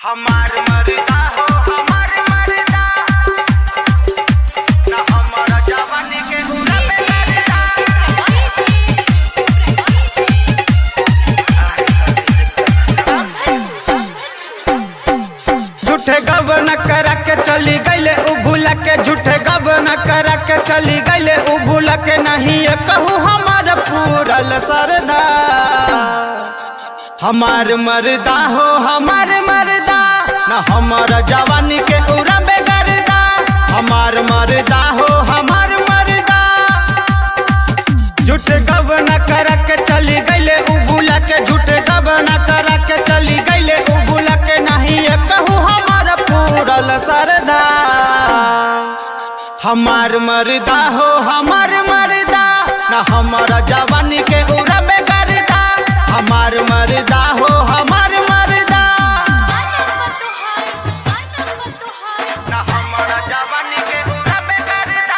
हमार मर्दा हो हमार मर्दा ना हमारा जवानी के हुरा पे मर्दा झूठे गबन करा के चली गईले उ भूला के झूठे गबन करा के चली गईले उ भूला के नहीं ये कहू हमार पूरल सरदा हमार मर्दा हो हमार मर्दा न हमार जवानी के उड़ा बेगरदा हमार मर्दा हो हमार मर्दा झूठे गबन करा के चली गईले उ भूला के झूठे गबन करा के चली गईले उ भूला के नहीं ये कहू हमार पूरल सरदा हमार मर्दा हो हमार मर्दा ना हमारा जवानी के उड़ा बेगरदा हमार मर्दा हो हमार मर्दा ना हमारा जवानी के हुरा पे मर्दा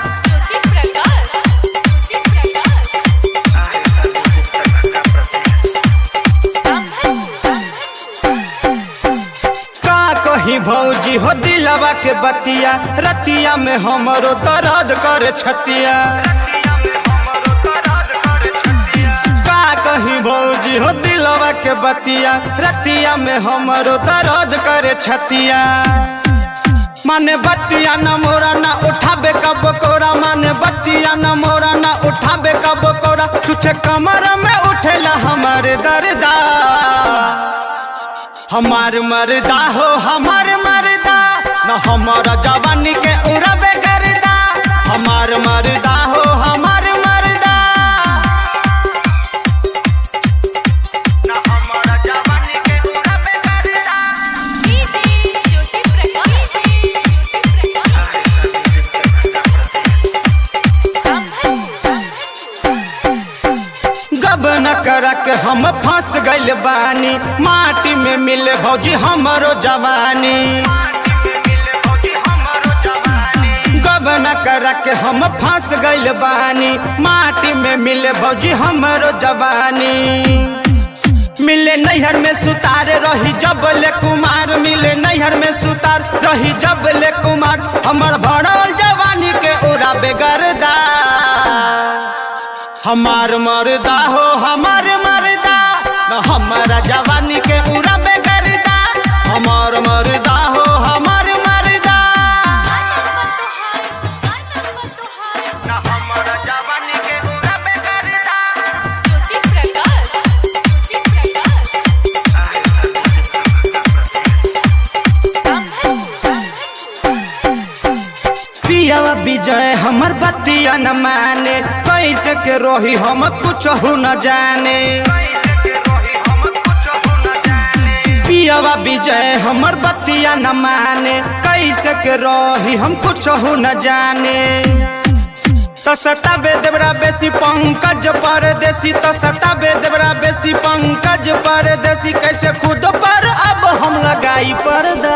का कही भौजी हो दिलवा के बतिया रतिया में हमरो दर्द करे छतिया का कही भौजी हो दिलवा के बतिया रतिया में हमरो दर्द करे छतिया माने बतिया न मोरा ना उठाबे कब कोरा माने बतिया न मोरा ना उठाबे कब कोरा तुझे कमर में उठेला हमारे दर्दा हमार मर्दा हो हमार मर्दा न हमारा जवानी के उड़बे करदा हमार मर्दा हो हमार मर्दा ना हमारा जवानी के हुरा पे मर्दा गब न करा के हम फंस गइल बानी माटी में मिले भौजी हमरो जवानी गब न करा के हम फंस गइल बानी माटी में मिले भौजी हमरो जवानी मिले नैहर में सुतार रही जबले कुमार मिले नैहर में सुतार रही जबले कुमार हमर भरल जवानी के उड़ा बेगरदा हमार मर्दा हो हमार मर्दा न हमारा जवानी के उड़ा बेगरदा हमार मर्दा हो हमार मर्दा ना हमारा जवानी के हुरा पे मर्दा पियावा विजय हमर बतिया न माने कैसे के रोही हम कुछ हो न जाने पियावा विजय हमर बतिया न माने कैसे के रोही हम कुछ हो न जाने तो सताबे देवरा बेसी पंकज परदेसी तो सताबे देवरा बेसी पंकज परदेसी कैसे खुद पर अब हम लगाई पर्दा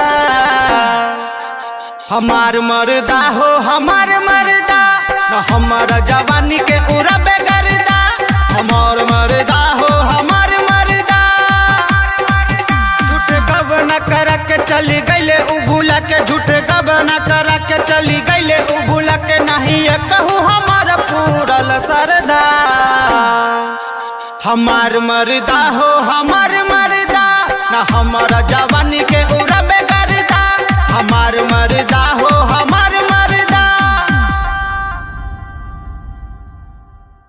हमार मर्दा हो हमार मर्दा न हमारा जवानी के उड़ा बेगरदा हमार मर्दा हो हमार मर्दा झूठ गब न करा के चली गईले उ भूला के झूठ गब न करा के चली गईले उ भूला के नहीं ये कहू हमार पूरल सरदा हमार मर्दा हो हमार मर्दा न हमारा जवानी के उड़ा